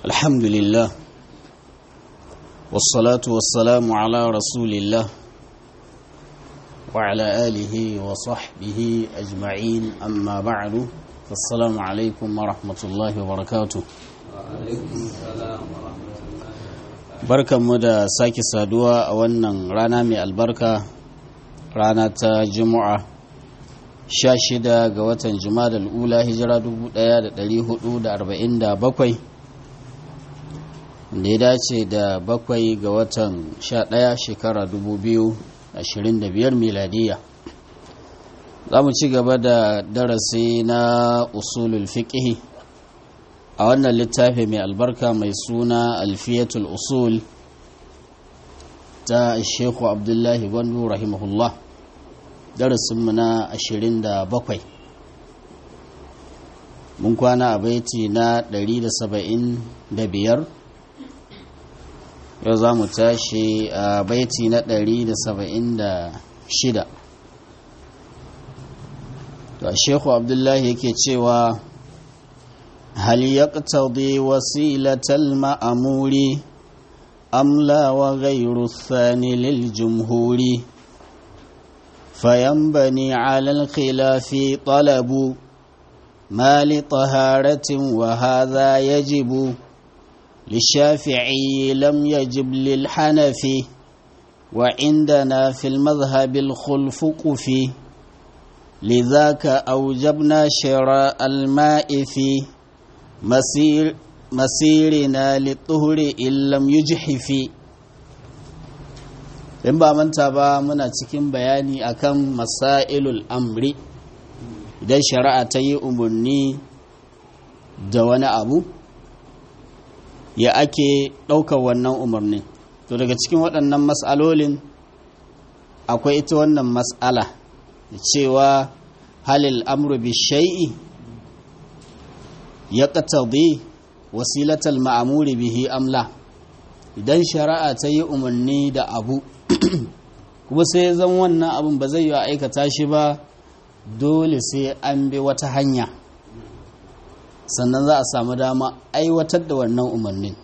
الحمد لله والصلاة والسلام على رسول الله وعلى آله وصحبه أجمعين أما بعد فالسلام عليكم ورحمة الله وبركاته barkan mu da sake saduwa a wannan rana mai albarka rana ta juma'a 16 ga watan juma'a ula hijira 1447 da ya dace da bakwai ga watan 11 shekara 2025 miladiya za mu ci gaba da darasi na usulul fiqhi a wannan littafi mai albarka mai suna alfiyatul usul ta shekhu abdullahi gwandu rahimahullah darasinmu na 27 mun kwana a baiti na 175 yau za mu tashi a baiti na 176 to shekhu abdullahi yake cewa هل يقتضي وسيلة المأمور أم لا وغير الثاني للجمهور فينبني على الخلاف طلب ما لطهارة وهذا يجب للشافعي لم يجب للحنفي وعندنا في المذهب الخلف قفي لذاك أوجبنا شراء الماء فيه مسير مسيرنا للطهر إن لم يجحف in ba manta ba muna cikin bayani akan masailul amri idan shari'a ta yi umarni da wani abu ya ake ɗaukar wannan umarnin to daga cikin waɗannan mas'alolin akwai ita wannan mas'ala cewa halil amru bi shai'i ya ƙatabi wasilatal ma'amuri bihi amla idan shari'a ta yi umarni da abu kuma sai zan wannan abin ba zai yi aikata shi ba dole sai an bi wata hanya sannan za a samu dama aiwatar da wannan umarnin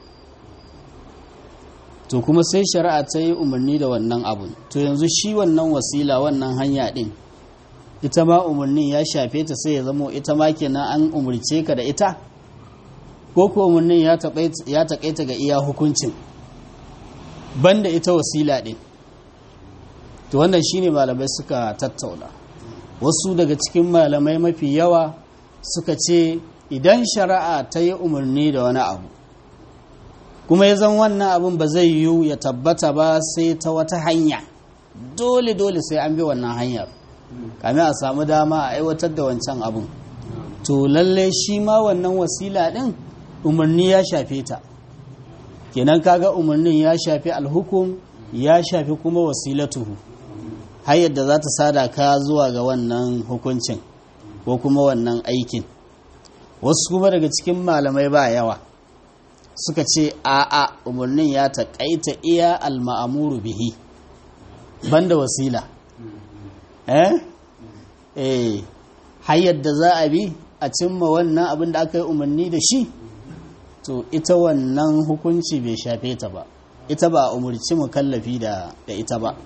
to kuma sai shari'a ta yi umarni da wannan abun to yanzu shi wannan wasila wannan hanya din ita ma umarnin ya shafe ta sai ya zamo ita ma kenan an umarce ka da ita ko ko umarnin ya taƙaita ga iya hukuncin banda ita wasila ɗin to wannan shine malamai suka tattauna wasu daga cikin malamai mafi yawa suka ce idan shari'a ta yi umarni da wani abu kuma ya zan wannan abin ba zai yiwu ya tabbata ba sai ta wata hanya dole dole sai an bi wannan hanyar kamin a samu dama a aiwatar da wancan abun to lalle shi ma wannan wasila din umarni ya shafe ta kenan kaga umarnin ya shafi alhukum ya shafi kuma wasilatuhu har yadda za ta sada ka zuwa ga wannan hukuncin ko kuma wannan aikin wasu kuma daga cikin malamai ba yawa suka ce a'a umarnin ya taƙaita iya alma'amuru bihi banda wasila eh eh hayar da za a bi a cimma wannan abin da aka yi umarni da shi to ita wannan hukunci bai shafe ta ba ita ba umarci mukallafi da da ita ba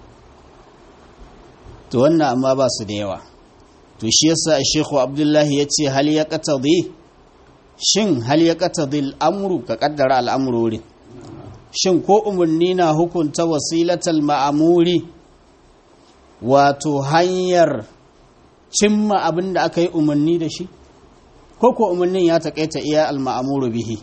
to wannan amma ba su da yawa to shi yasa Sheikhu Abdullahi ya ce hal ya qatadi shin hal ya qatadi al'amru ka kaddara al'amrurin shin ko umarni na hukunta wasilatal ma'amuri wato hanyar cimma abin da aka yi umarni da shi ko ko umarnin ya taƙaita iya alma'amuru bihi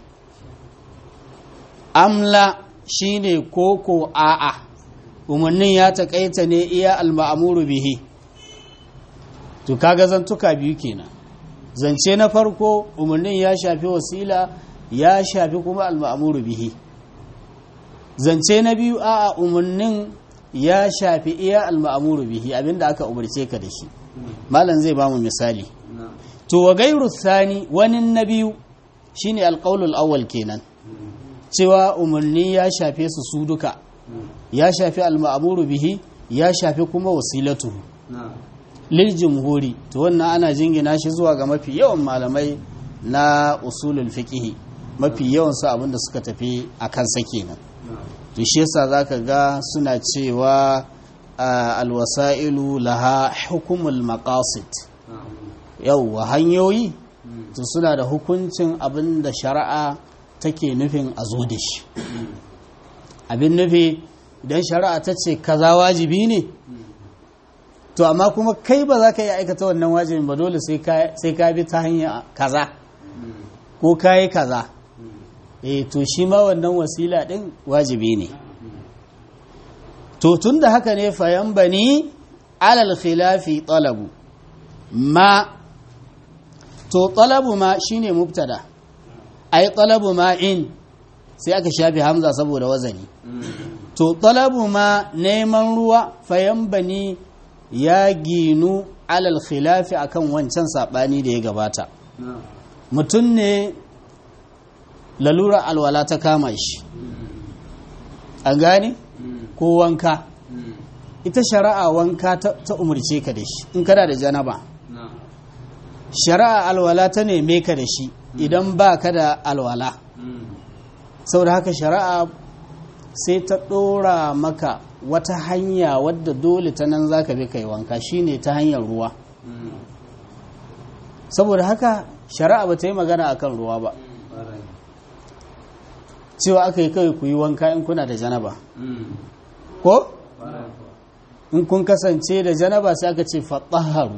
amla shine ko ko a'a umarnin ya taƙaita ne iya alma'amuru bihi to kaga zantuka biyu kenan zance na farko umarnin ya shafi wasila ya shafi kuma alma'amuru bihi zance na biyu a'a umarnin ya shafi iya alma'amuru bihi abinda aka umarce ka da shi malam zai bamu misali to wa gairu thani wani na biyu shine alqaulul awwal kenan cewa umarni ya shafe su su duka ya shafi alma'amuru bihi ya shafi kuma wasilatu lil jumhuri to wannan ana jingina shi zuwa ga mafi yawan malamai na usulul fiqhi mafi yawansu abinda suka tafi a kansa kenan to shi yasa zaka ga suna cewa alwasa'ilu laha hukumul maqasid yauwa hanyoyi to suna da hukuncin abin da shari'a take nufin a zo da shi abin nufi idan shari'a ta ce kaza wajibi ne to amma kuma kai ba za ka yi aikata wannan wajibin ba dole sai ka bi ta hanya kaza ko ka yi kaza eh to shi ma wannan wasila din wajibi ne to tun da haka ne fayan bani alal khilafi talabu ma to talabu ma shine mubtada ai talabu ma in sai aka shafi hamza saboda wazani to talabu ma neman ruwa fayan bani ya ginu alal khilafi akan wancan sabani da ya gabata mutum ne lalura alwala ta kama shi an gane ko wanka ita shari'a wanka ta umarce ka da shi in kana da janaba shari'a alwala ta neme ka da shi idan ba ka da alwala saboda haka shari'a sai ta ɗora maka wata hanya wadda dole ta nan za ka bi kai wanka shine ta hanyar ruwa saboda haka shari'a ba ta yi magana akan ruwa ba cewa aka yi kawai ku yi wanka in kuna da janaba ko in kun kasance da janaba sai aka ce faɗaharu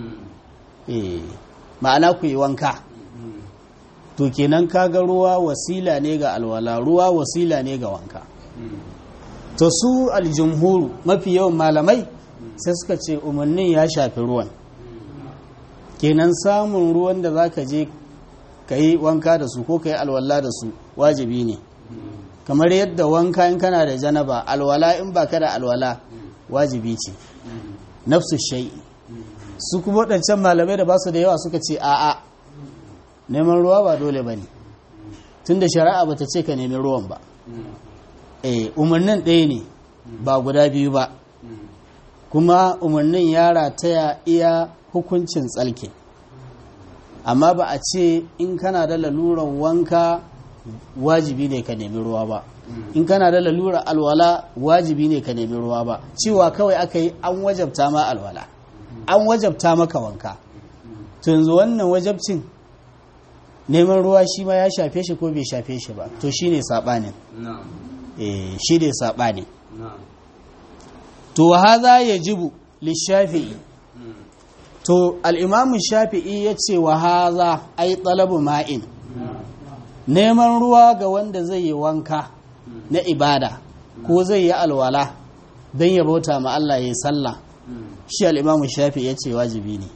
ma'ana ku yi wanka to kenan kaga ruwa wasila ne ga alwala ruwa wasila ne ga wanka to su aljumhuru mafi yawan malamai sai suka ce umarnin ya shafi ruwan kenan samun ruwan da za ka je ka yi wanka da su ko ka yi alwala da su wajibi ne kamar yadda wanka in kana da janaba alwala in ba ka da alwala wajibi ce nafsu shai su kuma waɗancan malamai da ba su da yawa suka ce a'a neman ruwa ba dole ba ne tun da shari'a ba ta ce ka nemi ruwan ba eh umarnin ɗaya ne ba guda biyu ba kuma umarnin ya rataya iya hukuncin tsalke amma ba a ce in kana da lalurar wanka wajibi ne ka nemi ruwa ba in kana da lalurar alwala wajibi ne ka nemi ruwa ba cewa kawai aka yi an wajabta ma alwala an wajabta maka wanka to yanzu wannan wajabcin neman ruwa shi ma ya shafe shi ko bai shafe shi ba to shine sabanin eh shi ne sabanin to haza yajibu lishafi'i to al-imam shafi'i yace wa haza ai talabu ma'in neman ruwa ga wanda zai yi wanka na ibada ko zai yi alwala don ya bauta ma Allah ya yi sallah shi al'imamu shafi ya ce wajibi ne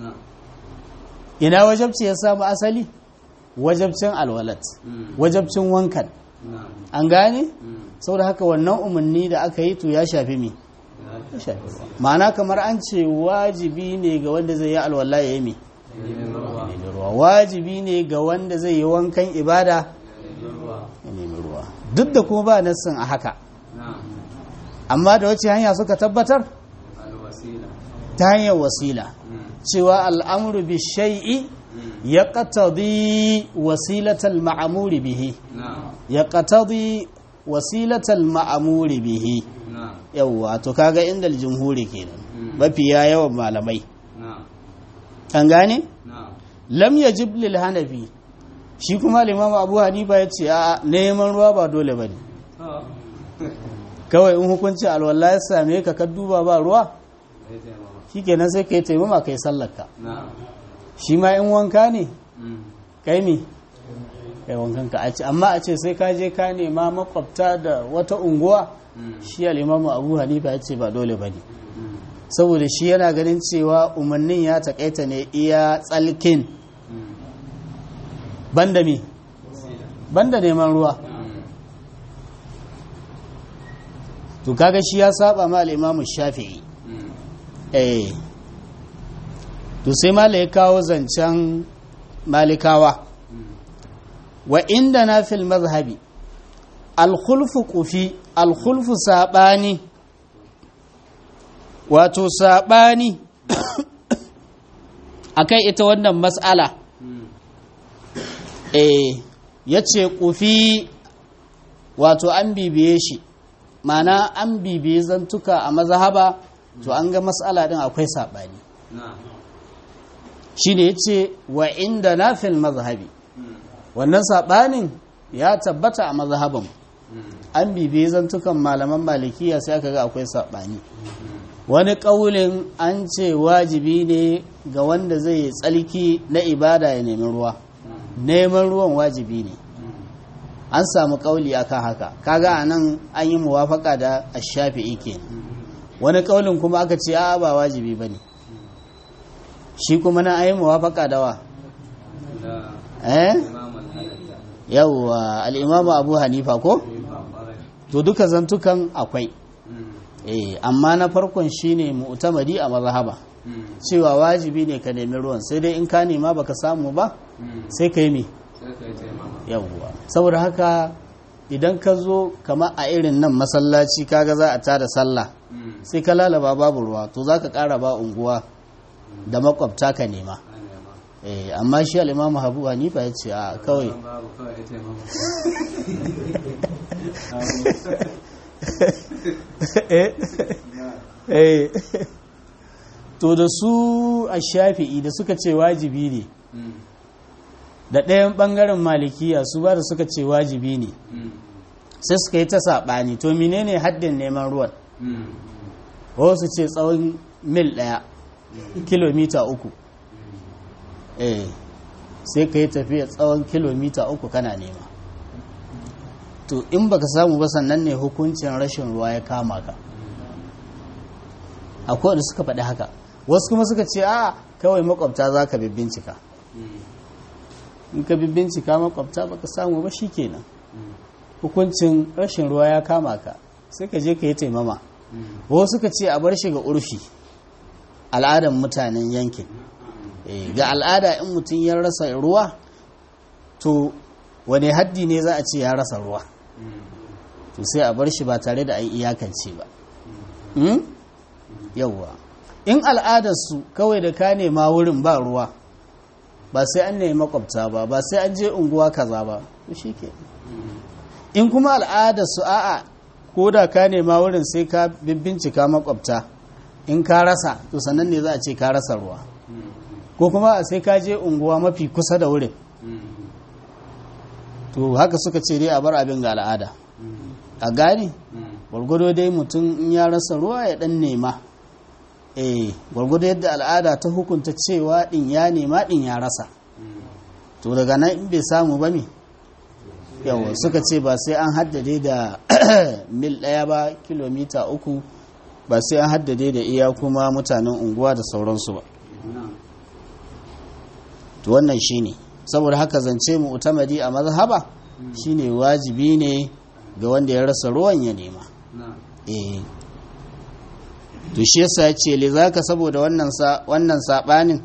ina wajabci ya samu asali wajabcin alwalat wajabcin wankan an gane saboda haka wannan umarni da aka yi to ya shafi mi ma'ana kamar an ce wajibi ne ga wanda zai yi alwala ya yi mi ruwa wajibi ne ga wanda zai yi wankan ibada ya nemi ruwa duk da kuma ba nassin a haka amma da wace hanya suka tabbatar ta hanyar wasila cewa al'amuru bi shai'i ya ƙatadi wasilatal ma'amuri bihi ya ƙatadi wasilatal ma'amuri bihi yawwa to kaga inda jumhuri kenan mafiya yawan malamai an gane lam yajib lil hanafi shi kuma limam abu hanifa ya ce a neman ruwa ba dole ba ne kawai in hukunci alwallah ya same ka ka duba ba ruwa shi kenan sai ka yi taimama ka yi sallarka shi ma in wanka ne kai mi kai wankan ka a ce amma a ce sai ka je ka nema makwabta da wata unguwa shi alimamu abu hanifa ya ce ba dole ba ne saboda shi yana ganin cewa umarnin ya takaita ne iya tsalkin banda mi banda neman ruwa to kaga shi ya saba ma al-imamu shafi'i eh to sai mala ya kawo zancen malikawa wa inda na fil mazhabi al-khulfu qufi al-khulfu sabani wato sabani akai ita wannan mas'ala eh ya ce ƙufi wato an bibiye shi mana an bibiye zantuka a mazhaba to an ga matsala din akwai saɓani shi ne ya ce wa inda na fil mazhabi wannan saɓanin ya tabbata a mazhaban an bibiye zantukan malaman malikiya sai aka ga akwai saɓani wani ƙaulin an ce wajibi ne ga wanda zai tsalki na ibada ya nemi ruwa neman ruwan wajibi ne an samu ƙauli akan haka kaga a nan an yi muwafaka da ashafi'i kenan wani ƙaulin kuma aka ce a ba wajibi ba ne shi kuma na ayi muwafaka da wa eh yawwa al'imamu abu hanifa ko to duka zantukan akwai eh amma na farkon shine mu'tamadi a mazhaba cewa wajibi ne ka nemi ruwan sai dai in ka nema baka samu ba sai ka yi me yawwa saboda haka idan ka zo kama a irin nan masallaci kaga za a tada sallah sai ka lalaba babu ruwa to za ka kara ba unguwa da makwabta ka nema eh amma shi al-imam Abu Hanifa ya ce a kawai eh to da su a shafi'i da suka ce wajibi ne da ɗayan ɓangaren malikiya su ba da suka ce wajibi ne sai suka yi ta saɓani to menene haddin neman ruwan wasu ce tsawon mil ɗaya kilomita uku eh sai ka yi tafiya tsawon kilomita uku kana nema to in baka samu ba sannan ne hukuncin rashin ruwa ya kama ka akwai da suka faɗi haka wasu kuma suka ce a kawai makwabta za ka bincika in ka bincika makwabta baka samu ba kenan hukuncin rashin ruwa ya kama ka sai ka je ka yi taimama wasu suka ce a bar shi ga urfi al'adar mutanen yankin ga al'ada in mutum ya rasa ruwa to wane haddi ne za a ce ya rasa ruwa to sai a bar shi ba tare da an iyakance ba yauwa in al'adarsu kawai da ka nema wurin ba ruwa ba sai an nemi makwabta ba ba sai an je unguwa kaza ba to shi ke in kuma al'adarsu a'a ko da ka nema wurin sai ka bincika makwabta in ka rasa to sannan ne za a ce ka rasa ruwa ko kuma sai ka je unguwa mafi kusa da wurin to haka suka ce dai a bar abin ga al'ada a gani gwargwado dai mutum in ya rasa ruwa ya dan nema eh gwargwado yadda al'ada ta hukunta cewa din ya nema din ya rasa to daga nan in bai samu ba me yawa suka ce ba sai an haddade da mil ɗaya ba kilomita uku ba sai an haddade da iya kuma mutanen unguwa da sauransu ba to wannan shine saboda haka zance mu utamadi a mazhaba shine wajibi ne ga wanda ya rasa ruwan ya nema eh to shi yasa ya ce li zaka saboda wannan sa wannan sabanin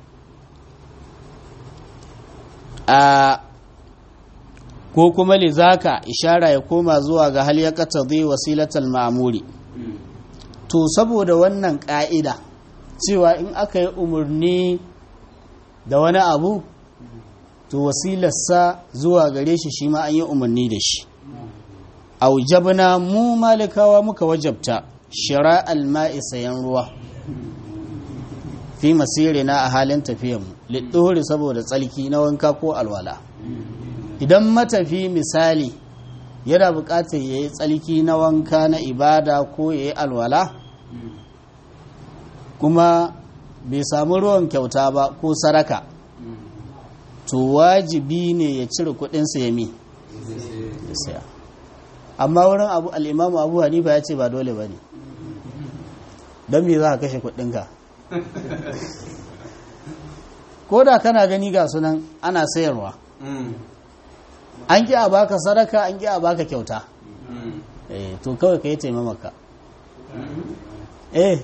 a ko kuma li zaka ishara ya koma zuwa ga hal ya qatadi wasilatal ma'muri to saboda wannan ka'ida cewa in aka yi umarni da wani abu to wasilarsa zuwa gare shi shi ma an yi umarni da shi aujabna mu malikawa muka wajabta shira alma'i sayan ruwa fi masirina a halin tafiyanmu liɗɗori saboda tsalki na wanka ko alwala idan matafi misali yana buƙatar ya yi tsalki na wanka na ibada ko ya yi alwala kuma bai samu ruwan kyauta ba ko saraka to wajibi ne ya cire kudinsa ya mi ya saya amma wurin abu al'imamu abu hanifa ya ce ba dole ba ne don me za ka kashe kudinka ko da kana gani ga sunan ana sayarwa an ki a baka sadaka an ki a baka kyauta eh to kawai ka yi taimamaka eh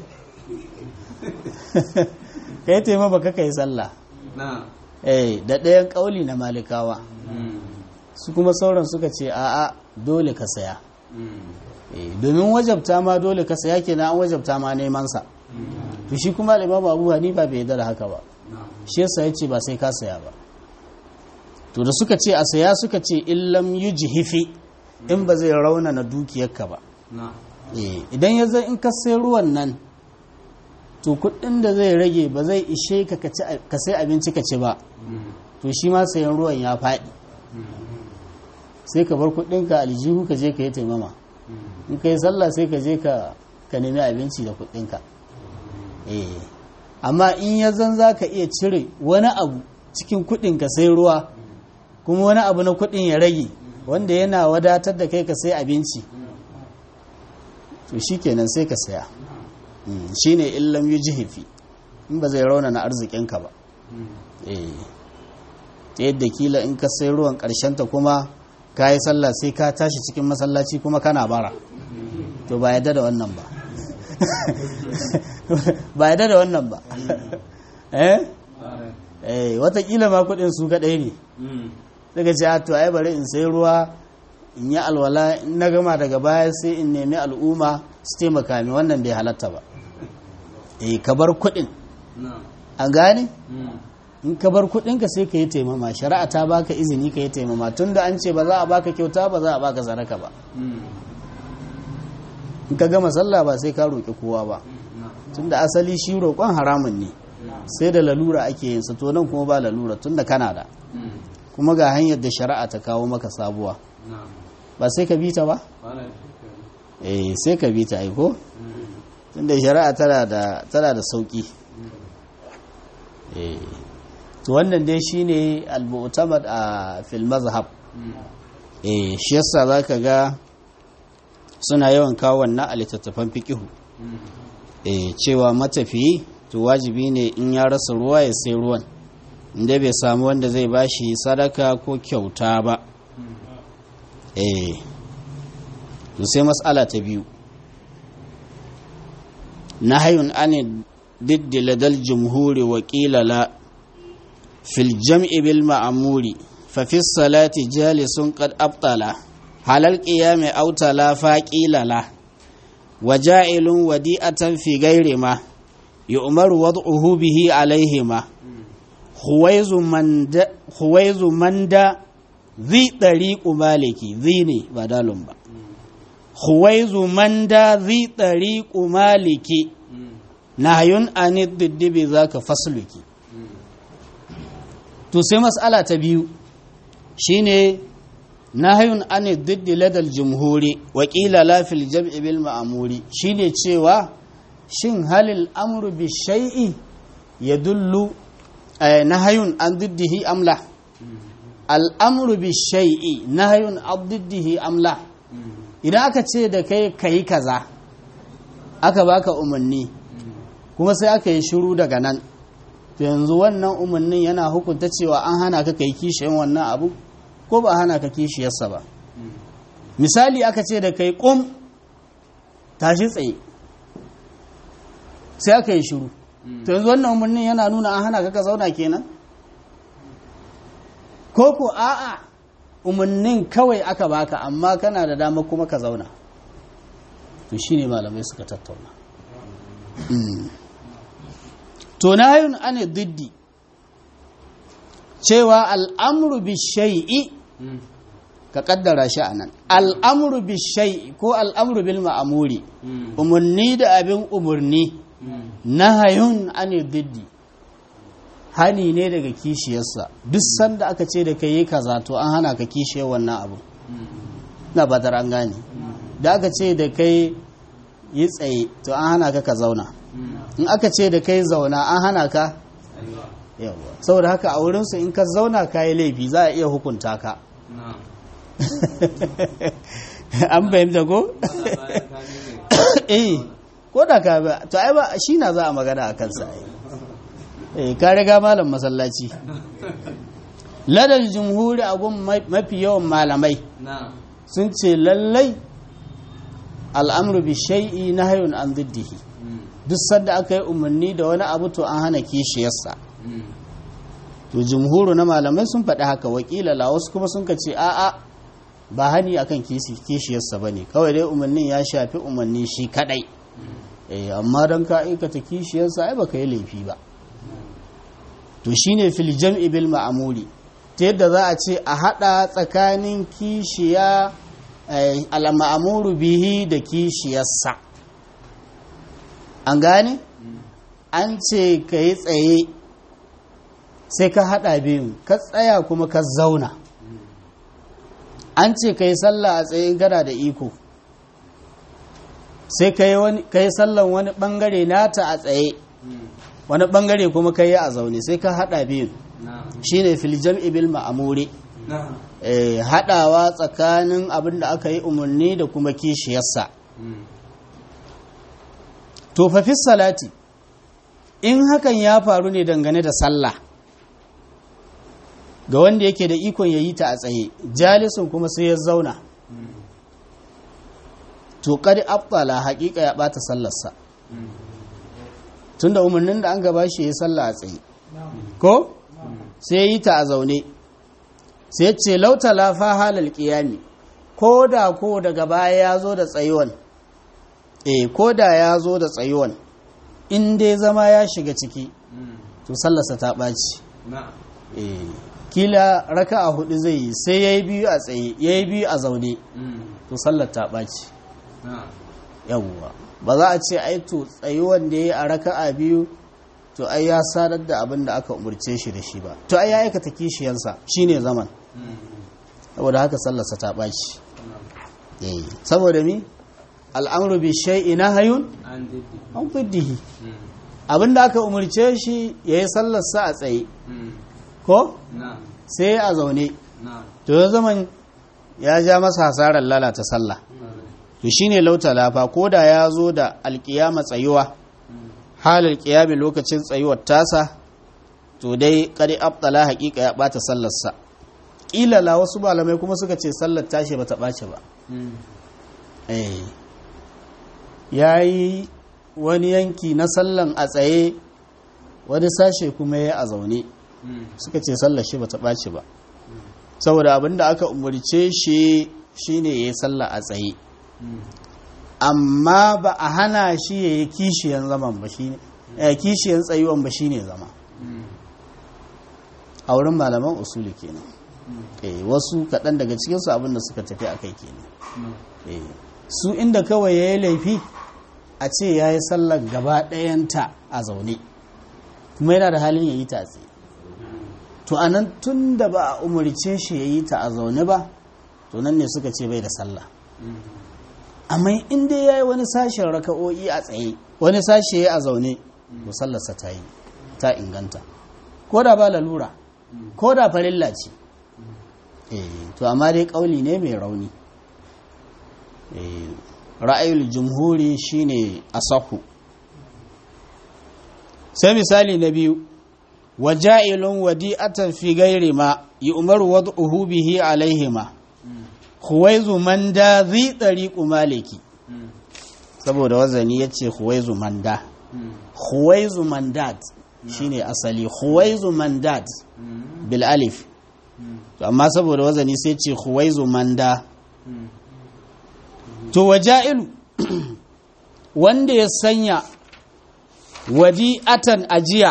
ka yi taimamaka ka yi sallah eh da ɗayan ƙauli na malikawa su kuma sauran suka ce a'a dole ka saya domin wajabta ma dole ka saya kenan an wajabta ma neman sa to shi kuma al-imam Abu Hanifa bai yarda da haka ba shi yasa yace ba sai ka saya ba to da suka ce a saya suka ce illam yujhifi in ba zai raunana dukiyarka ba na Eh, idan ya zai in ka sai ruwan nan to kuɗin da zai rage ba zai ishe ka ka ci a- ka sai abinci ka ci ba to shi ma sayan ruwan ya faɗi sai ka bar kuɗinka aljihu ka je ka yi taimama in ka yi sallah sai ka je ka ka nemi abinci da kuɗinka eh amma in ya zan za ka iya cire wani abu cikin kuɗin ka sai ruwa kuma wani abu na kuɗin ya rage wanda yana wadatar da kai ka sai abinci to shi kenan sai ka saya Mm, shi ne illam yi jihifi in ba zai rauna na arzikinka ba eh ta yadda kila in ka sai ruwan ta kuma ka yi sallah sai ka tashi cikin masallaci kuma kana bara to ba yadda da wannan ba ba yadda da wannan ba eh eh watakila ma kudin su kadai ne daga ce "Ah, to ai bari in sai ruwa in yi alwala in na gama daga baya sai in nemi al'umma su taimaka mi wannan bai halatta ba eh ka bar kudin na an gane in ka bar kudinka sai ka yi taimama shari'a ta baka izini ka yi taimama tunda an ce ba za a baka kyauta ba za a baka zaraka ba in ka gama sallah ba sai ka roƙi kowa ba tunda asali shi roƙon haramun ne sai da lalura ake yin sa to nan kuma ba lalura tunda kana da kuma ga hanyar da shari'a ta kawo maka sabuwa ba sai ka bi ta ba eh sai ka bi ta ai ko tunda shari'a tana da tana da sauki eh to wannan dai shine al-mu'tamad a fil mazhab eh shi yasa zaka ga suna yawan kawo wannan a littattafan fiqihu eh cewa matafiyi to wajibi ne in ya rasa ruwa ya sai ruwan inda bai samu wanda zai bashi sadaka ko kyauta ba eh to sai mas'ala ta biyu nahayun an diddi ladal jumhuri wa qila la fil jam'i bil ma'muri fa fi salati jalisun qad abtala halal qiyami aw tala fa qila la وجائل وديئة في غير ما يؤمر وضعه به عليهما خويز مند خويز مند ذي طريق مالكي ذيني بدل با خويز مند ذي طريق مالكي نهي عن الضد بذاك فصلك to sai mas'ala ta biyu shine nahayun an diddi ladal jumhuri wa qila la fil jam'i bil ma'muri shine cewa shin halil amru bi shay'i yadullu eh, nahayun an diddihi amla al amru bi shay'i nahayun an diddihi amla idan aka ce da kai kai kaza aka baka umarni kuma sai aka yi shiru daga nan to yanzu wannan umarnin yana hukunta cewa an hana ka kai kishiyan wannan abu ko ba hana ka kishiyarsa ba misali aka ce da kai ƙum tashi tsaye sai aka yi shiru to yanzu wannan umarnin yana nuna an hana ka ka zauna kenan ko ko a'a umarnin kawai aka baka amma kana da dama kuma ka zauna to shine malamai suka tattauna to nahayun ane diddi cewa al'amru bi shay'i ka kaddara shi a nan al'amru bi shay'i ko al'amru bil ma'amuri umarni da abin umarni nahayun ane diddi hani ne daga kishiyarsa duk sanda aka ce da kai yi kaza to an hana ka kishiyar wannan abu na batar an gane da aka ce da kai yi tsaye to an hana ka ka zauna in aka ce da kai zauna an hana ka yawa saboda haka a wurinsu in ka zauna ka yi laifi za a iya hukunta ka an fahimta ko? eh ko da ka ba to ai ba shi na za a magana a kansa eh ka riga malam masallaci ladal jumhuri a gun mafi yawan malamai sun ce lallai al'amru bi shay'i nahyun an diddihi duk sanda aka yi umarni da wani abu to an hana kishiyarsa to jumhuru na malamai sun faɗi haka wakila la wasu kuma sun ce a'a ba hani akan kishiyarsa ba ne kawai dai umarnin ya shafi umarni shi kadai eh amma don ka aikata kishiyarsa ai baka yi laifi ba to shine fil jam'i bil ma'amuri ta yadda za a ce a haɗa tsakanin kishiya al'amuru bihi da kishiyarsa an gane an ce ka yi tsaye sai ka haɗa biyun ka tsaya kuma ka zauna an ce ka yi sallah a tsayin gada da iko sai ka yi sallan wani ɓangare nata a tsaye wani ɓangare kuma ka yi a zaune sai ka haɗa biyun shi ne filjam ibil ma'amuri haɗawa tsakanin abin da aka yi umarni da kuma kishiyarsa to fafis salati in hakan ya faru ne dangane da sallah ga wanda yake da ikon ya yi ta a tsaye jalisun kuma sai ya zauna to kadi abdala haƙiƙa ya ɓata sallarsa tunda umarnin da an gaba shi ya sallah a tsaye ko sai yi ta a zaune sai ce lauta lafa halal ƙiyami ko da ko daga baya ya zo da tsayuwan eh ko da ya zo da tsayuwan in dai zama ya shiga ciki to sallarsa ta ɓaci eh kila raka a hudu zai yi sai ya yi biyu a tsaye ya yi biyu a zaune to sallar ta ɓaci yawwa ba za a ce ai to tsayuwan da ya yi a raka a biyu to ai ya sadar da abin da aka umarce shi da shi ba to ai ya aikata kishiyansa shine zaman saboda haka sallarsa ta ɓaci saboda mi al'amru bi shay'i nahayun an fiddihi abin da aka umarce shi ya yi sallarsa a tsaye ko sai a zaune to ya zaman ya ja masa hasarar lalata sallah to shine lauta lafa ko da ya zo da alkiyama tsayuwa halar kiyami lokacin tsayuwar tasa to dai kadi abdala hakika ya bata sallarsa ilala wasu malamai kuma suka ce sallar tashi bata ɓace ba ya yi wani yanki na sallan a tsaye wani sashe kuma ya a zaune suka ce sallar shi bata ɓace ba saboda abinda aka umarce shi shine ya yi sallah a tsaye amma ba a hana shi ya yi kishiyan zaman ba shi ne kishiyan tsayuwan ba shi ne zama a wurin malaman usuli kenan wasu kaɗan daga cikinsu abinda suka tafi a kai kenan su inda kawai ya yi laifi a ce ya yi sallar gaba ɗayanta a zaune kuma yana da halin ya yi ta tsaye to a nan tun da ba a umarce shi ya yi ta a zaune ba to nan ne suka ce bai da sallah amma in dai ya yi wani sashen raka'o'i a tsaye wani sashe ya a zaune to sallarsa ta yi ta inganta ko da ba lalura ko da farilla ce to amma dai kauli ne mai rauni ra'ayul jumhuri shine asahu sai misali na biyu waja'ilun wadi'atan fi gairi ma yu'maru wad'uhu bihi alaihima huwaizu manda zai ɗariƙu maliki saboda wazani ya ce huwaizu manda huwaizu mandat shine asali huwaizu mandat bil alif to amma saboda wazani sai ce huwaizu manda to waja'ilu wanda ya sanya wadi'atan ajiya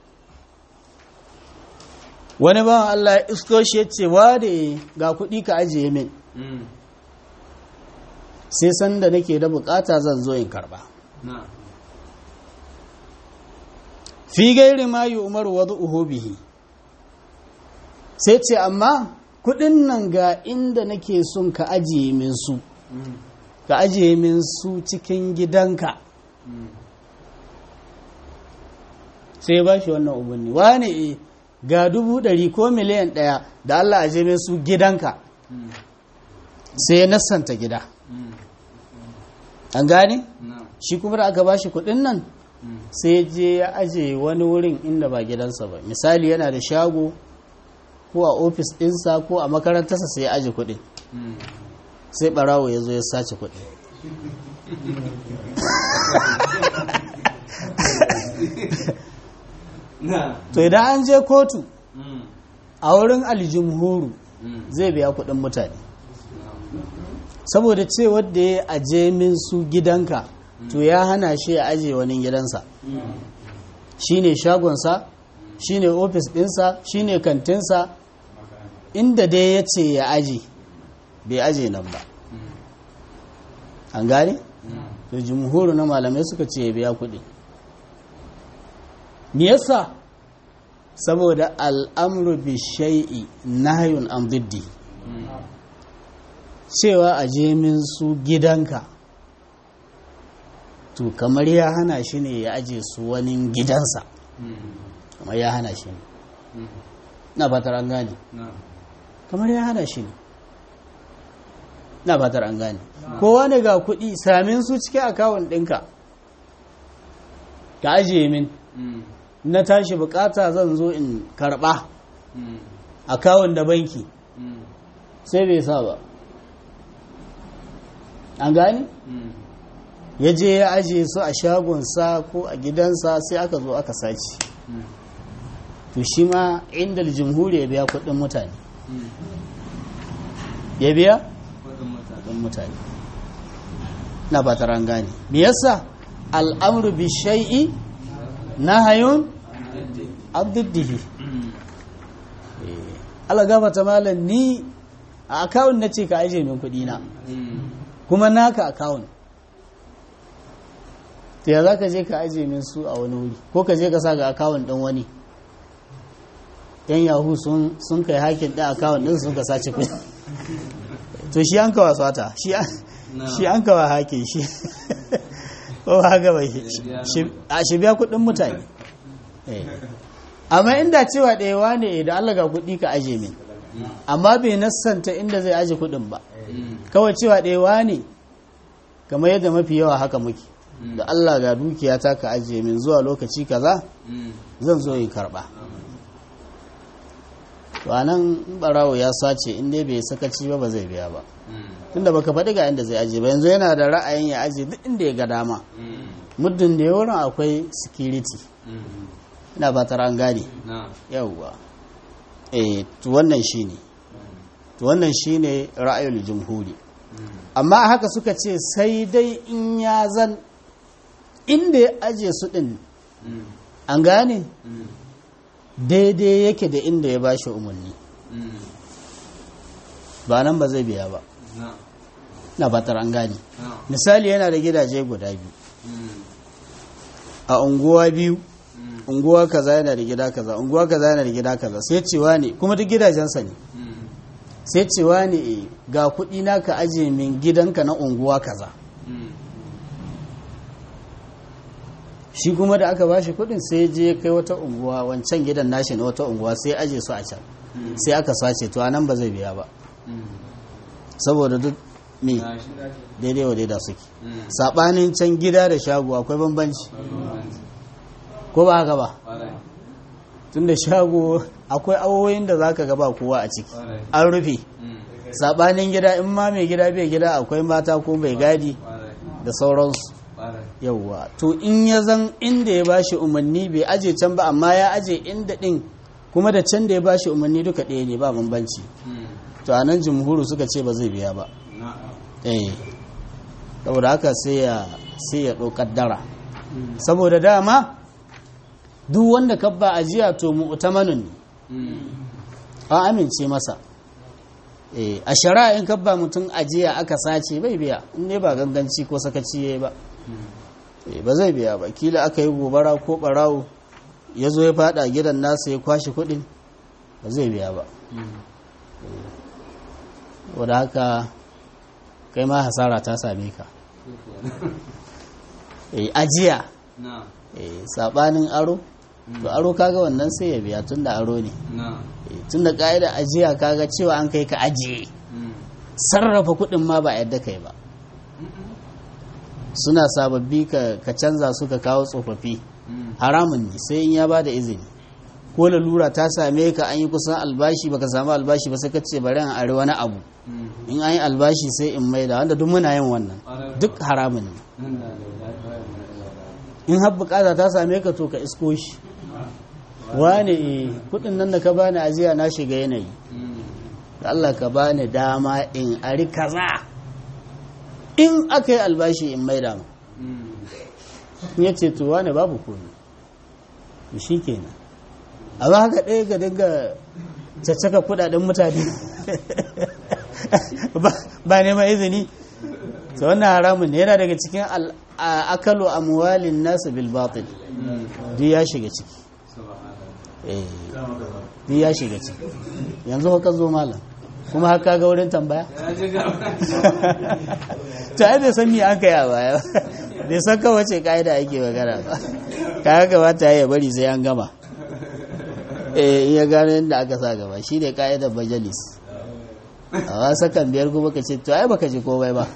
wani bawan Allah ya isko shi ya ce wa da ga kuɗi ka ajiye min sai sanda nake da bukata zan zo in karba fi gairi ma yi umaru wadda bihi sai ce amma kudin nan ga inda nake son ka ajiye min su ka ajiye min su cikin gidanka sai ba shi wannan umarni wane ga dubu ɗari ko miliyan ɗaya da Allah ajiye min su gidanka sai ya nassanta gida an gane shi kuma da aka ba shi kudin nan sai je ya aje wani wurin inda ba gidansa ba misali yana da shago ko a ofis ɗinsa ko a makarantarsa sai ya aje kudin sai barawo ya zo ya sace kudin to idan an je kotu a wurin aljumhuru zai biya kudin mutane saboda ce wadda ya aje min su gidanka to ya hana shi ya aje wani gidansa shine shagonsa shine ofis dinsa shine kantinsa inda dai ya ce ya aje bai aje nan ba an gane? to jumhuru na malamai suka ce ya biya kuɗi me yasa saboda al'amru bi shai'i nahyun an diddi cewa a min su gidanka to kamar ya hana shi ne ya aje su wani gidansa kamar ya hana shi ne na fatar an gane kamar ya hana shi ne na fatar an gane kowa ne ga kuɗi samin su cikin akawun ɗinka ka ajiye min na tashi bukata zan zo in karɓa akawun da banki sai bai sa ba an gane ya je ya ajiye su a shagonsa ko a gidansa sai aka zo aka sace to shi ma inda jimhuri ya biya kuɗin mutane ya biya kuɗin mutane na ba ta gane me yasa al'amru bi shay'i nahayun abdiddihi Allah gafata malam ni a akawun na ce ka aje min kuɗi na kuma naka akawun ta ya za ka je ka aje min su a wani wuri ko ka je ka sa ga akawun ɗin wani yan yahu sun kai hakin ɗin akawun ɗin sun ka sace kuɗi to shi an kawa swata shi an kawa hakin shi ko haka bai a shi biya kuɗin mutane amma inda cewa ɗayawa ne da Allah ga kuɗi ka aje min amma bai nassanta inda zai aje kuɗin ba kawai cewa ɗayawa ne kamar yadda mafi yawa haka muke da Allah ga dukiya ta ka aje min zuwa lokaci kaza zan zo in karɓa to anan barawo ya sace in dai bai sakaci ba ba zai biya ba tunda baka faɗi ga inda zai aje ba yanzu yana da ra'ayin ya aje duk inda ya ga dama muddin da ya wurin akwai security ina fatar an gane yawwa eh to wannan shine to wannan shine ra'ayul jumhuri amma haka suka ce sai dai in ya zan inda ya aje su din an gane daidai yake da inda ya bashi umarni ba nan ba zai biya ba na fatar an gane misali yana da gidaje guda biyu a unguwa biyu unguwa kaza yana da gida kaza unguwa kaza yana da gida kaza sai cewa ne kuma duk gidajensa ne sai cewa ne ga kuɗi na ka aje min gidanka na unguwa kaza shi kuma da aka bashi kuɗin sai je kai wata unguwa wancan gidan nashi na wata unguwa sai aje su a can sai aka sace to anan ba zai biya ba saboda duk me daidai wa daida suke saɓanin can gida da shago akwai bambanci ko ba haka ba tun da shago akwai awoyin da za ka gaba kowa a ciki an rufe saɓanin gida in ma mai gida bai gida akwai mata ko mai gadi da sauransu yauwa to in ya zan inda ya bashi umarni bai aje can ba amma ya aje inda ɗin kuma da can da ya bashi umarni duka ɗaya ne ba bambanci to a nan jumhuru suka ce ba zai biya ba eh saboda haka sai ya sai ya ɗaukar dara saboda dama duk wanda ka ba ajiya to mu'tamanun ne an amince masa eh a shari'a in ka ba mutum ajiya aka sace bai biya in ne ba ganganci ko sakaci yayi ba eh ba zai biya ba kila aka yi gobara ko barawo ya zo ya fada gidan nasa ya kwashi kuɗin ba zai biya ba wadda haka kai ma hasara ta same ka eh ajiya eh sabanin aro to aro kaga wannan sai ya biya tunda aro ne tunda ka'ida ajiya kaga cewa an kai ka ajiye sarrafa kuɗin ma ba yadda kai ba suna sababbi ka canza su ka kawo tsofaffi haramun ne sai in ya ba da izini ko lalura ta same ka an yi kusan albashi baka samu albashi ba sai ka ce bari an are wani abu in an yi albashi sai in maida wanda duk muna yin wannan duk haramun ne in har bukata ta same ka to ka isko shi wane kudin nan da ka bani ajiya na shiga yanayi da Allah ka bani dama in ari kaza in aka yi albashi in maida ma ya ce to wane babu komi shi kenan amma haka ɗaya ga dinga caccaka kudaden mutane ba neman izini ta wannan haramun ne yana daga cikin akalu amwalin nasu bil batil duk ya shiga ciki duk ya shiga ciki yanzu haka zo malam kuma haka ga wurin tambaya ta ai bai san me an kai a baya bai san kawace ka'ida ake magana ba ka kamata ya bari sai an gama eh iya gano yadda aka sa gaba shi ne ka'idar majalis a wasa kan biyar kuma ka ce to ai baka ji komai ba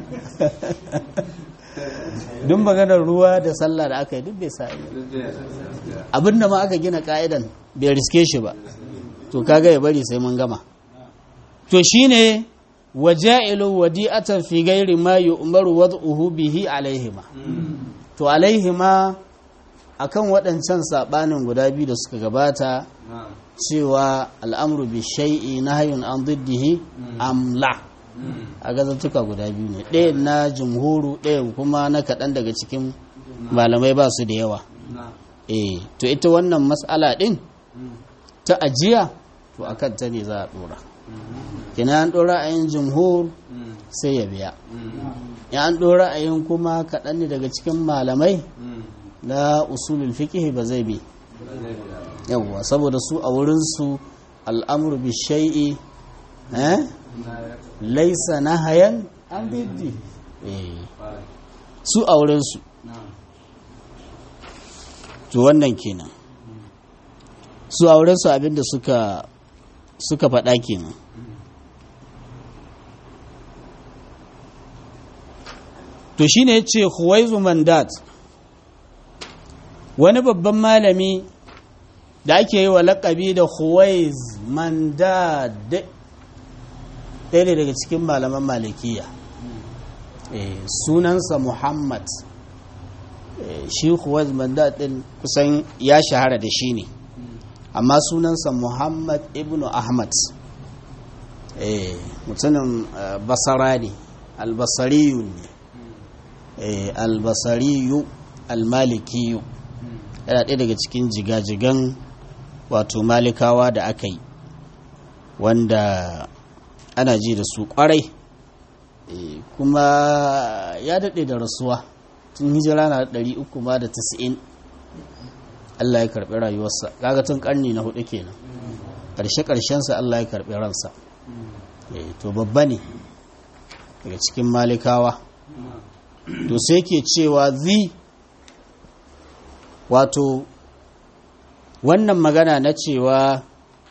duk maganar ruwa da sallah da aka yi duk bai sa abin da ma aka gina ka'idan bai riske shi ba to kaga ya bari sai mun gama to shine waja'ilu wadi'atan fi ghairi ma yu'maru wad'uhu bihi alaihima to alaihima akan waɗancan saɓanin guda biyu da suka gabata cewa al'amru bi shai'i na hayun an diddihi amla a gazantuka guda biyu ne ɗaya na jumhuru ɗaya kuma na kaɗan daga cikin malamai ba su da yawa eh to ita wannan matsala ɗin ta ajiya to a ta ne za a ɗora kina an ɗora a yin jumhur sai ya biya ya an ɗora a yin kuma kaɗan ne daga cikin malamai na usulul fiqh ba zai bi yawwa saboda su a wurin su al'amru bi shay'i eh laysa nahayan an biddi eh su a wurin su to wannan kenan su a wurin su abinda suka suka faɗa kenan to shine yace huwaizu mandat wani babban malami da ake yi wa lakabi da Huwais Mandad ɗaya ne daga cikin malaman malikiya sunansa Muhammad shi Huwais Mandad ɗin kusan ya shahara da shi ne amma sunansa Muhammad ibn Ahmad mutumin basara ne albasariyu ne albasariyu almalikiyu yana ɗaya daga cikin jigajigan wato malikawa da aka yi wanda ana ji da su kwarai kuma ya daɗe da rasuwa tun hijira na ɗari uku ma da tasa'in Allah ya karɓi rayuwarsa kaga tun ƙarni na hudu kenan ƙarshe ƙarshensa Allah ya karɓi ransa to babba ne daga cikin malikawa to sai ke cewa zi wato wannan magana na cewa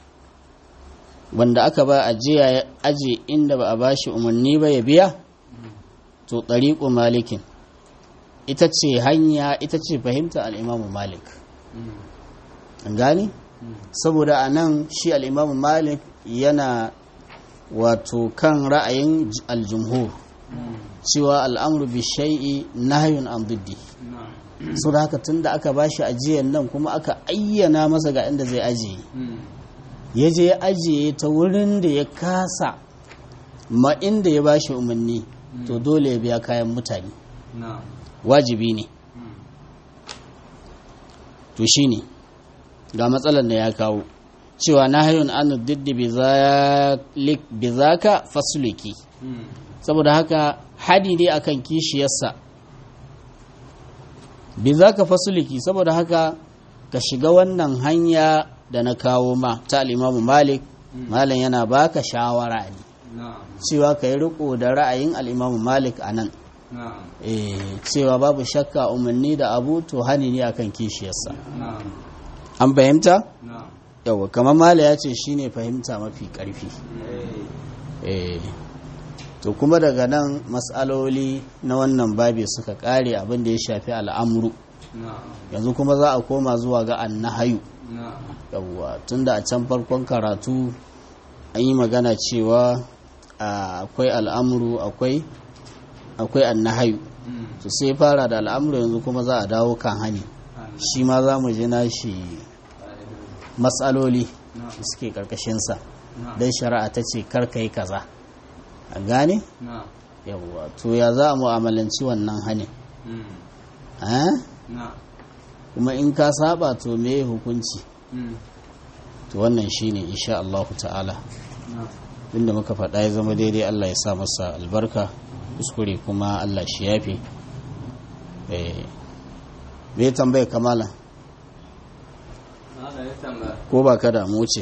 wanda aka ba ajiya ya aje inda ba a ba shi umarni ba ya biya to ɗariƙo malikin ita ce hanya ita ce fahimta al'imamu malik an gani saboda a nan shi al'imamu malik yana wato kan ra'ayin aljumhur cewa al'amru bi shai'i nahyun an diddi so da haka tun da aka bashi ajiyar nan kuma aka ayyana masa ga inda zai ajiye ya je ya ajiye ta wurin da ya kasa ma inda ya bashi umarni to dole ya biya kayan mutane wajibi ne to shi ne ga matsalar da ya kawo cewa na hayun an diddi bi zaka fasuliki saboda haka hadi dai akan kishiyarsa bi za ka fasuliki saboda haka ka shiga wannan hanya da na kawo ma ta al'imamu malik malam yana baka shawara ne cewa ka yi riko da ra'ayin al'imamu malik a nan cewa babu shakka umarni da abu to hani ne akan kishiyarsa an fahimta? yawa kamar mala ya ce shine fahimta mafi ƙarfi to kuma daga nan matsaloli na wannan babi suka kare abin da ya shafi al'amuru yanzu kuma za a koma zuwa ga annahayu yawwa tunda a can farkon karatu an yi magana cewa akwai al'amuru akwai akwai annahayu to sai fara da al'amuru yanzu kuma za a dawo kan hani shi ma za mu ji nashi matsaloli da suke karkashinsa don shari'a ta ce karka yi kaza a gane? yawwa to ya za a mu'amalanci wannan hannun kuma in ka saba to me hukunci to wannan shine insha Allah ta'ala inda muka faɗa ya zama daidai Allah ya sa masa albarka kuskure kuma Allah shi yafe eh me tambaya kamala ko ba ka damu ce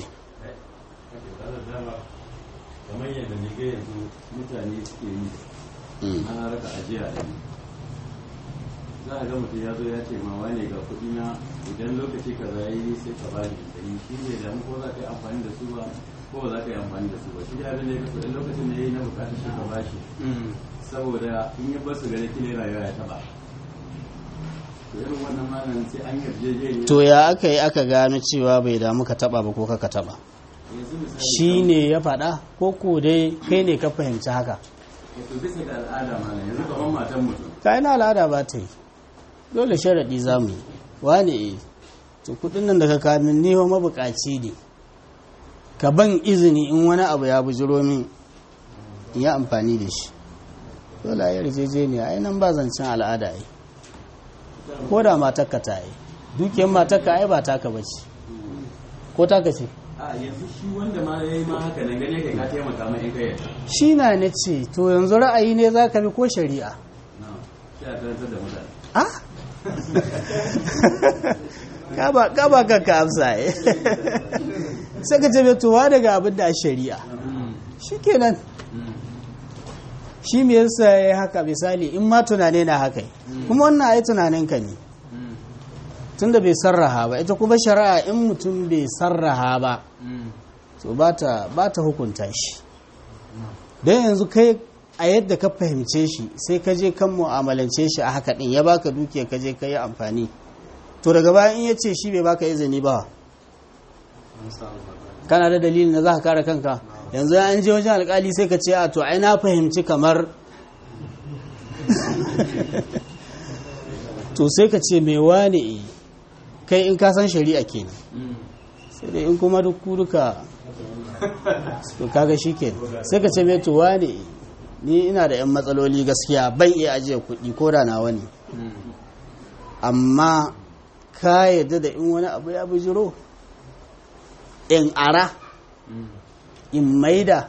kamar yadda ne ga yanzu mutane suke yi ana raka ajiya da ni za a ga mutum ya zo ya ce ma wane ga kuɗi na idan lokaci ka za yi sai ka ba ni da yi shi ne da ko za ka yi amfani da su ba ko ba za ka yi amfani da su ba shi da abin da ya kasu lokacin da ya yi na bukatar shi ka ba shi saboda in ya basu gare kile rayuwa ya taba to irin wannan malam sai an yarjejeniya to ya aka yi aka gano cewa bai damu ka taba ba ko ka taba yanzu misali shi ne ya faɗa ko ko dai kai ne ka fahimci haka to bisa ga al'ada malam yanzu kamar matan mutum ka na al'ada ba ta yi dole sharaɗi za mu yi wane e to kuɗin nan da ka kamin ni wa mabukaci ne ka ban izini in wani abu ya bujiro min in yi amfani da shi dole a yi yarjejeniya ai nan ba zancen al'ada ai ko da matakka ta yi dukiyar matakka ai ba taka ba ce ko taka ce a yanzu shi wanda ma ya yi ma haka nan gane kai ka taimaka mai in kai yadda shi na ne ce to yanzu ra'ayi ne za ka bi ko shari'a na shi a karantar da mutane ah ka ba kanka amsa eh sai ka ce tuwa daga abin da a shari'a shi kenan shi me yasa ya yi haka misali in ma tunane na haka yi. kuma wannan ai tunaninka ne tunda bai sarraha ba ita kuma shari'a in mutum bai sarraha ba to ba ta hukunta shi don yanzu kai a yadda ka fahimce shi sai ka je kan mu'amalance shi a haka din ya baka dukiya ka je ka yi amfani to daga bayan in ya ce shi bai baka izini ba kana da dalilin da za ka kare kanka yanzu an je wajen alkali sai ka ce a to ai na fahimci kamar to sai ka ce mai wane kai in ka san shari'a kenan sai dai in kuma duk duka to kaga shi kenan sai ka ce mai to wane ni ina da 'yan matsaloli gaskiya ban iya ajiye kuɗi ko da nawa ne amma ka yadda da in wani abu ya bujiro in ara in maida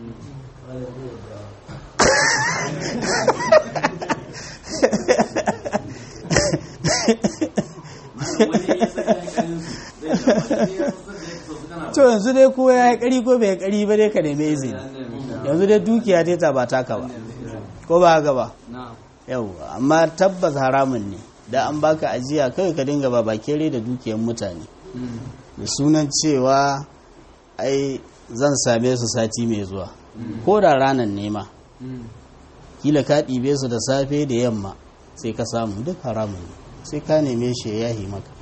to yanzu dai ko ya yi kari ko bai kari ba dai ka neme izini yanzu dai dukiya ta ta ba taka ba ko ba haka ba yau amma tabbas haramun ne da an baka ajiya kai ka dinga ba bakere da dukiyar mutane da sunan cewa ai zan same su sati mai zuwa ko da ranar nema kila ka ɗibe su da safe da yamma sai ka samu duk haramun ne sai ka neme shi ya yahi maka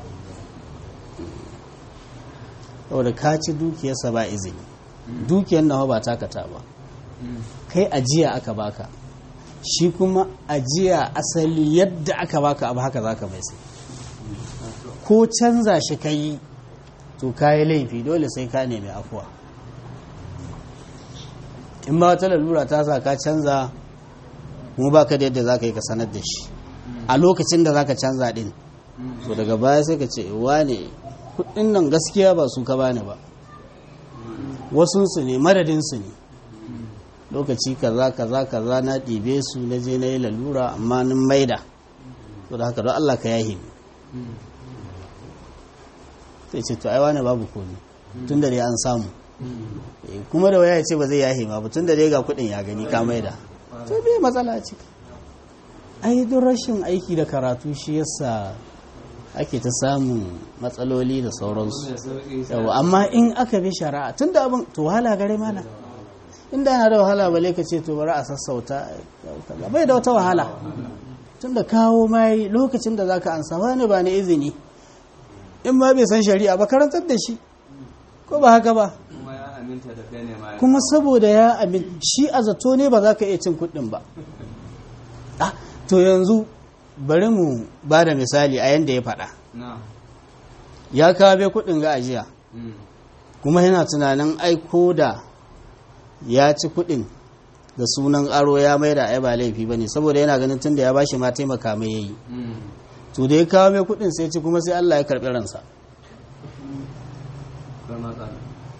saboda ka ci dukiyarsa ba izini dukiyar nawa ba takata ba kai ajiya aka baka shi kuma ajiya asali yadda aka baka abu haka zaka mai sai ko canza shi ka yi to ka yi laifi dole sai ka nemi afuwa in ma wata lalura ta sa ka canza kuma baka da yadda za ka yi ka sanar da shi a lokacin da za ka canza din to daga baya sai ka ce wane kudin nan gaskiya ba su ka bani ba wasunsu ne madadinsu ne lokaci kaza kaza kaza na ɗibe su na je na yi lalura amma nin maida to da haka don Allah ka yahi sai ce to ai wani babu komi tun da dai an samu kuma da waya ce ba zai yahi ma ba tun da dai ga kuɗin ya gani ka maida to bai matsala ce ai don rashin aiki da karatu shi yasa ake ta samun matsaloli da sauransu yawa amma in aka bi shari'a tun da abin to wahala gare mana inda yana da wahala bale ka ce to bari a sassauta bai da wata wahala tun da kawo mai lokacin da zaka ansa wani ba ni izini in ma bai san shari'a ba karantar da shi ko ba haka ba kuma saboda ya amin shi a zato ne ba za ka iya cin kuɗin ba to yanzu bari mu ba da misali a yadda ya faɗa ya kawo kuɗin ga ajiya kuma yana tunanin aiko da ya ci kuɗin da sunan aro ya mai da ai ba laifi ba ne saboda yana ganin tun da ya bashi ma taimaka mai yayi to da ya kawo mai kuɗin sai ci kuma sai Allah ya karɓi ransa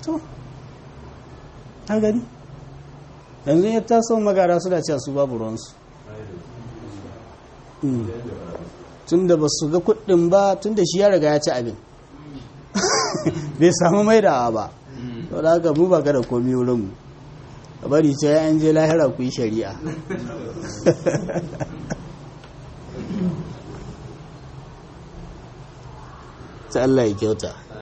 to an gani yanzu ya taso magara suna cewa su babu ruwansu tun da ba su ga kuɗin ba tun da shi ya riga ya ci abin bai samu maidawa ba to da haka mu ba ga da komi wurinmu a bari ce ya je lahira ku yi shari'a ta Allah ya kyauta